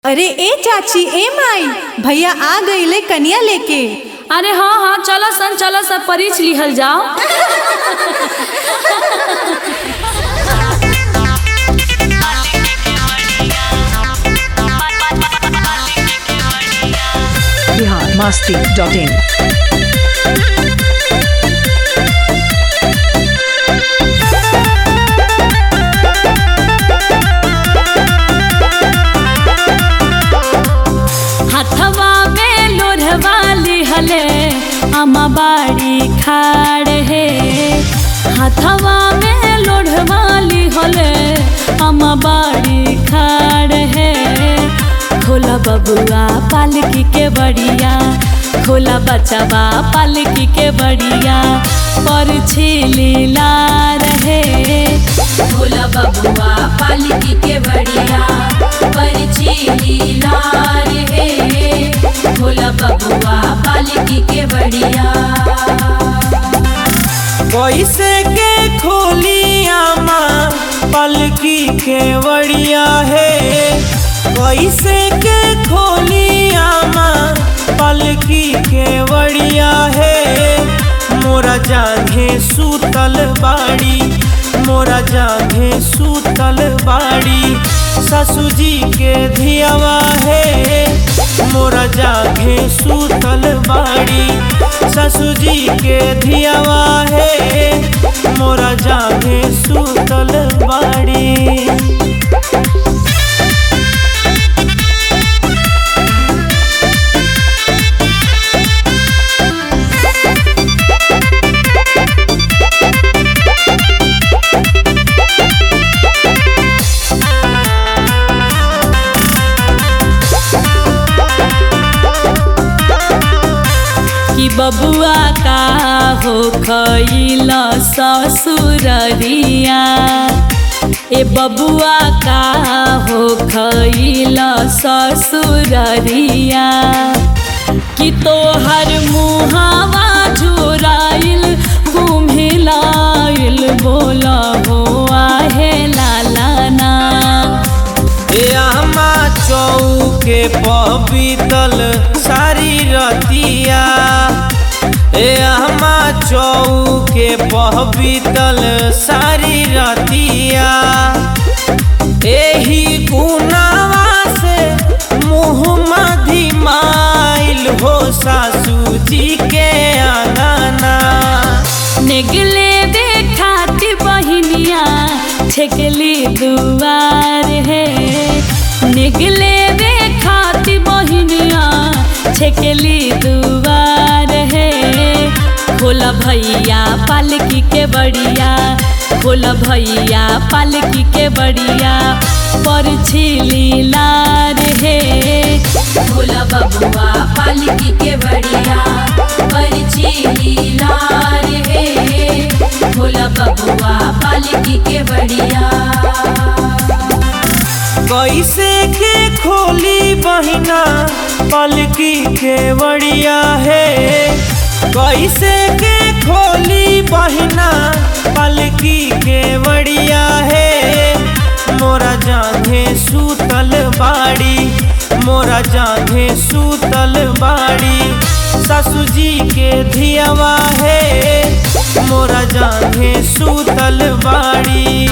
अरे ए चाची ए माई भैया आ गईले कनिया लेके अरे हाँ हाँ चलो सन चलो सब परीछ लिहल जाओ बिहार मास्ती डॉट इन हथवा में लोढ़वा लिहले अमा बाड़ी खाड़ है हथवा में लोढ़वा लिहले अमा बाड़ी खाड़ है खोला बबुआ पालकी के बढ़िया खोला बचवा पालकी के बढ़िया पर छिलीला रहे खोला बबुआ पालकी के बढ़िया पर छिलीला रहे खोला बबुआ पालकी के बढ़िया कैसे के खोलिया माँ पलकी के बढ़िया है कैसे के खोलिया माँ पलकी के बढ़िया है मोरा जागे सूतल बाड़ी मोरा जागे सूतल बाड़ी ससुजी के धियावा है मोरा जागे सूतल बाड़ी ससुजी के धियावा है मोरा जागे सूतल बाड़ी कि बबुआ का हो खैल ससुररिया ए बबुआ का हो खैल ससुररिया कि तोहर मुहावा झुराइल घुमिलाइल बोल हो आहे लालाना अम्मा चौके पबीतल सारी रतिया ए अम्मा चौके पबीतल सारी रतिया एही गुनावा से मुँह मधिमाइल हो सासू जी के आंगना निगले देखाती बहिनिया छेकली दुआर है निगले देखाती बहिनिया छेकली दुआर है खोला भैया पालकी के बढ़िया खोला भैया पालकी के बढ़िया पर छिली लार है खोला बबुआ पालकी के बढ़िया पर छिली लार है खोला बबुआ पालकी के बढ़िया कैसे के खोली बहिना पलकी के बढ़िया है कैसे के खोली बहिना पलकी के बढ़िया है मोरा जागे सूतल बाड़ी मोरा जागे सूतल बाड़ी ससु जी के धियावा है मोरा जागे सूतल बाड़ी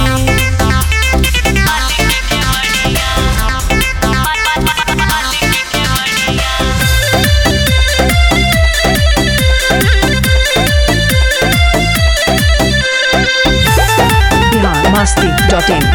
बिहार मास्ती डॉट इन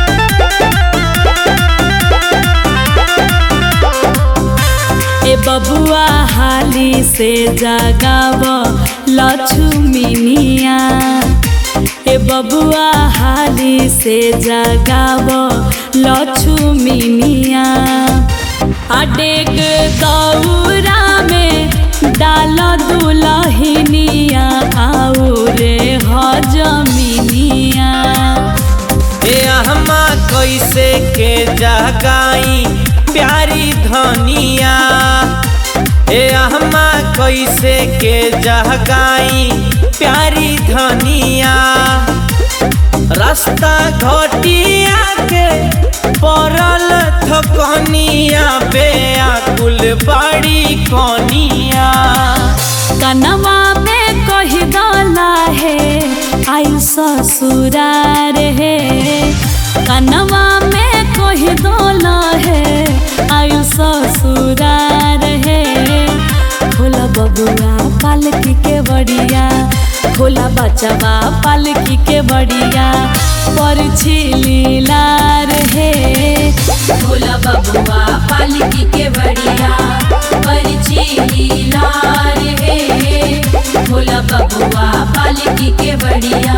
ए बबुआ हाली से जगाव लक्ष्मीनिया ए बबुआ हाली से जगाव लक्ष्मीनिया अडेग दौरा में डाल दुलहिनिया आऊ रे हजमिनिया ए अहमा कैसे के जगाई प्यारी धनिया ए अहमा कैसे के जगाई प्यारी धनिया रास्ता घटिया के पड़ल कनिया बे आकुल बाड़ी कनिया कनवा में कही डाला है आई ससुरार है कनवा में कही डाला है आई ससुरार है खोला बबुआ पालकी के बढ़िया खोला बचवा पालकी के बढ़िया पर लीलार है भोला बबुआ पालकी के बढ़िया परिची लीलार हे भोला बबुआ पालकी के बढ़िया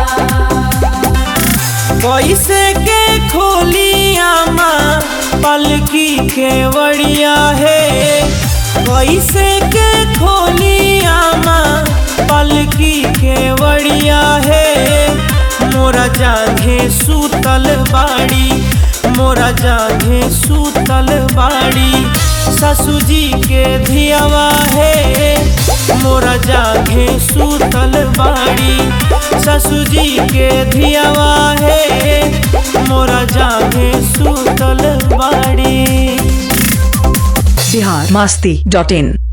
कैसे के खोलिया माँ पलकी के बढ़िया है कैसे के खोलिया माँ पलकी के बढ़िया है मोरा जागे सूतल बाड़ी मोरा जागे सूतल बाड़ी ससुजी के धियावा है मोरा जागे सूतल बाड़ी ससुजी के धियावा है मोरा जागे सूतल बाड़ी बिहार मस्ती डॉट इन